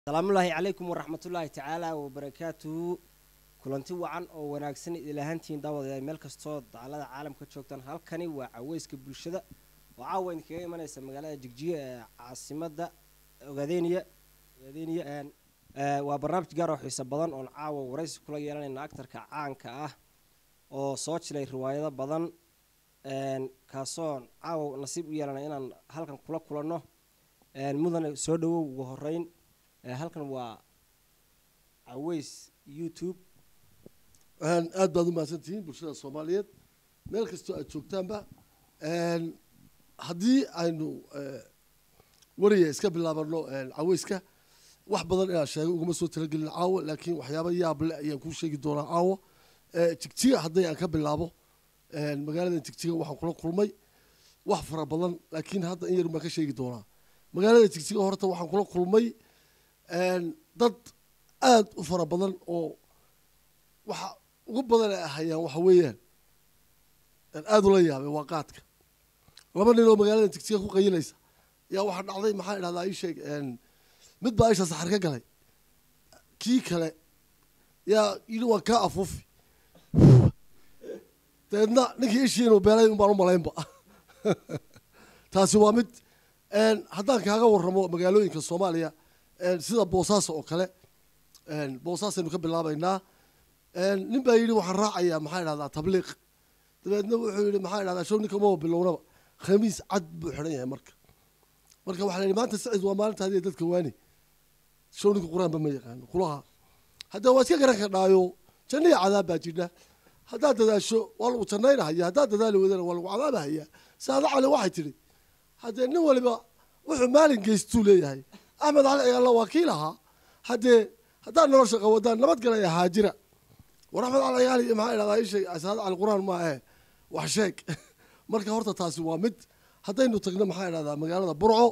asalaamullaahi calaykum waraxmatullaahi tacaala wabarakaatuhu kulanti wacan oo wanaagsan idilahaantiin daawadayaal meel kastoo dacalada caalamka joogtaan halkani waa caweyska bulshada oo caawa idinkaga imanaysa magaalada jigjiga ee caasimada ogaadeniya ogaadeniya waa barnaamij gaar oo xiiso badan oon caawa waraysi kula yeelanayna actarka caanka ah oo soo jilay riwaayado badan kaasoon caawa nasiib u yeelanay inaan halkan kula kulanno mudane soo dhawow ugu horeyn halkan waa caweys youtube aad baad u mahadsantihiin bulshada soomaaliyeed meel kastoo aad joogtaanba haddii aynu weriga iska bilaabano caweyska wax badan inaan sheegay uguma soo talagelin caawa laakiin waxyaaba yaab le ayaan kuu sheegi doonaa caawa jigjiga hadday aan ka bilaabo magaalada jigjiga waxaan kula kulmay wax fara badan laakiin hadda in yar baan ka sheegi doonaa magaalada jigjiga horta waxaan kula kulmay dad aada u fara badan oo waxa ugu badan ay ahayaan waxa weeyaan aada ula yaabay waa qaadka laba nin oo magaalada jigjiga ku qayilaysa yaa waxaa dhacday maxaa idhahdaa ii sheeg mid baa isha saxar ka galay kii kale yaa yidhi waan kaa afuufi dabeedna ninkii ishii inuu beelay un baan u malaynba taasi waa mid haddaan kaaga warramo magaalooyinka soomaaliya sida boosaaso oo kale boosaasaynu ka bilaabaynaa nin baa yidhi waxaan raacayaa maxaa idhahdaa tabliiq dabeedna wuxuu yidhi maxaa idhahdaa show ninka maba bilownaba khamiis cad buu xidhan yahay marka marka waxaa la yidhi maanta sacid waa maalinta hadiya dadka waani show ninka qur-aanba ma yaqaano kulaha haddee waa iska garan kardhaayo janniya cadaab baa jidha haddaad dadaasho waa lagu jannaynahaya haddaad dadaali wadana waa lagu cadaabahaya saada cali waxay tidhi haddee nin waliba wuxuu maalin geystuu leeyahay axmed cali cigaalla waa kii lahaa haddee haddaad nolosha qawadaan nabadgalaya haajira war axmed cali cigaali maxaa idhahdaa isheeg saada cali qur-aan ma ahe wax sheeg marka horta taasi waa mid haddaynu tagno maxaa idhahdaa magaalada burco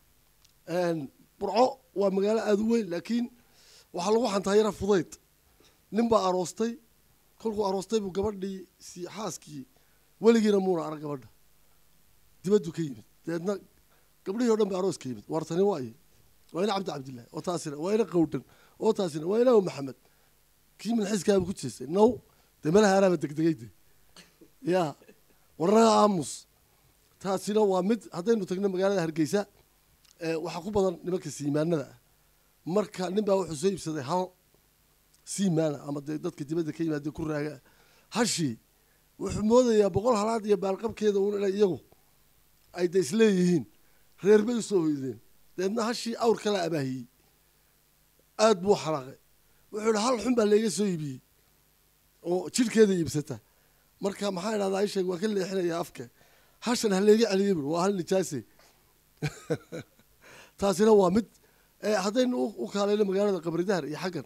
burco waa magaalo aada u weyn laakiin waxaa lagu xantaa yara fudayd nin baa aroostay kolkuu aroostay buu gabadhii si xaaskii weligiina muuna arag gabadha dibaddu ka yimid dabeedna gabdhihii o dhan ba aroos ka yimid waartani waayo waa ina cabdi cabdillahi oo taasina waa ina qawdhan oo taasina waa ina maxamed kii milxiiskaaba ku jeestay now dee meelaha anaaba degdegay de ya warnaga aamus taasina waa mid haddaynu tagno magaalada hargeysa waxaa ku badan nimanka siimaanada ah marka nin baa wuxuu soo iibsaday hal siimaana ama dee dadka dibadda ka yimaade ku raaga hashii wuxuu moodayaa boqol halaad iyo baalqabkeeda un inay iyagu ay de isleeyihiin reer bay usoo hoydeen dabeedna hashii awr kala abaahiyey aada buu xanaaqay wuxuu ihi hal xun baa layga soo iibiyey oo jidhkeeda iibsata marka maxaa idhahdaa isheeg waa ka leexinaya afka hashan ha layga celiyey bur waa hal nijaase taasina waa mid haddaynu u kaalayno magaalada qabridahar iyo xaggan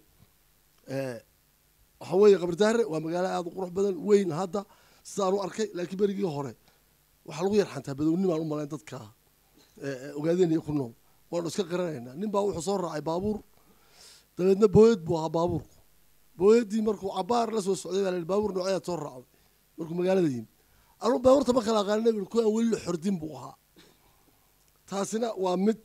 waxa weeye qabridahare waa magaalo aada u qurux badan weyn hadda sidaan u arkay laakiin berigii hore waxaa lagu yarxantaa badowni baan u malayn dadka ogaadeenaya ku nool waanu iska qaranaynaa nin baa wuxuu soo raacay baabuur dabeedna booyad buu ahaa baabuurku booyaddii markuu cabaar la soo socday baa la baabuur nooceyaad soo raacday markuu magaalada yimid anuu baabuurta ma kala aqaanina bu kuwaan weli la xordin buu ahaa taasina waa mid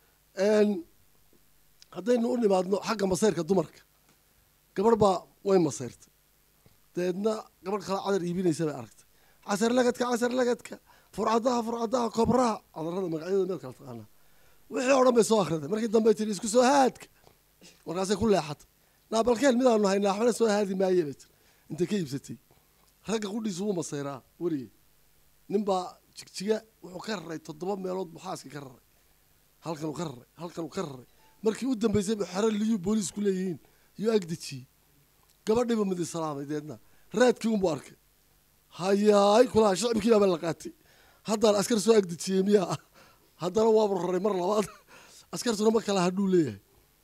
haddaynu u nimaadno xagga masayrka dumarka gabadh baa way masayrtay dabeedna gabadh kale cadar iibinaysa bay aragtay casar lagadka casar lagadka furcadaha furcadaha kobraha cadarada magacyadooda meed kala taqaanaa wixii o dhan bay soo akhriday markii dambe tiri isku soo haadka markaasay ku leexatay naabalkeen midaanu haynaa waxbana soo haadi maaye bay tiri intay ka iibsatay ragga qudhiisu wuu masayraa werige nin baa jigjiga wuxuu ka raray toddoba meelood buu xaaskii ka raray halkanuu ka raray halkanuu ka raray markii u dambeysay bu xero liyuu booliis ku leeyihiin yuu agdejiyey gabadhiiba midi salaamay deedna raadkii unbuu arkay hayaay kulaha shicibkii baaba la qaatay haddaan askar soo agdejiyey miyaa ah haddana waabu raray mar labaad askartuna ma kala hadhuu leeyahay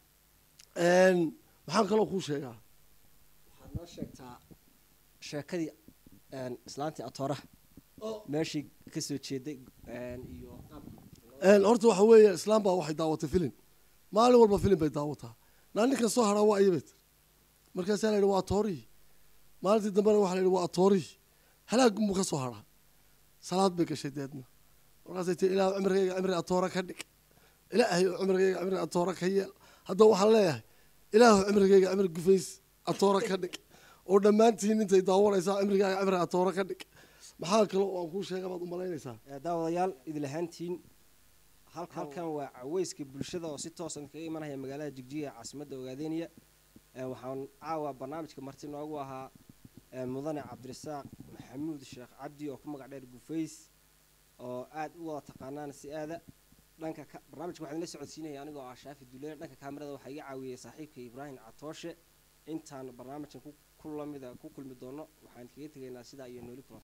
maxaan kaloo kuu sheegaa waxaad noo sheegtaa sheekadii islaantii atooraha meeshii kasoo jeeday iyo horta waxa weeye islaam baa waxay daawatay filim maalin walba filim bay daawataa naa ninkan soo haraa waa iyabay tiri markaasaa la yidhi waa atoorihii maalintii dambena waxaa la yidhi waa atoorihii halaag muu ka soo haraa salaad bay gashay deedna markaasay tii ilaah cimrigayga cimri atoora ka dhig ilaahay oo cimrigayga cimri atoora ka yeel hadda waxaan leeyahay ilaahu cimrigayga cimri gufays atoora ka dhig oo dhammaantiin intay daawanaysaa cimrigaaga cimri atoora ka dhig maxaa kale oo aan kuu sheega baad umalaynaysaa Eh, daawadayaal idil ahaantiin halkan halkan waa caweyska bulshada oo si toosan kaga imanaya magaalada jigjiga ee caasimadda ogaadeynaya Eh, waxaan caawa barnaamijka marti noogu ahaa eh, mudane cabdirasaaq maxamuud sheekh cabdi oo ku magac dheer gufays oo aad u wada taqaanaan si aada dhanka ka barnaamijka waxaan la socodsiinaya anigoo ah shaafi duleer dhanka kaamirada waxaa iga caawiyey saaxiibka ibraahim catooshe intaan barnaamijkan ku ku lamida ku kulmi doono waxaan kaga tegaynaa sidaa iyo nooli kulan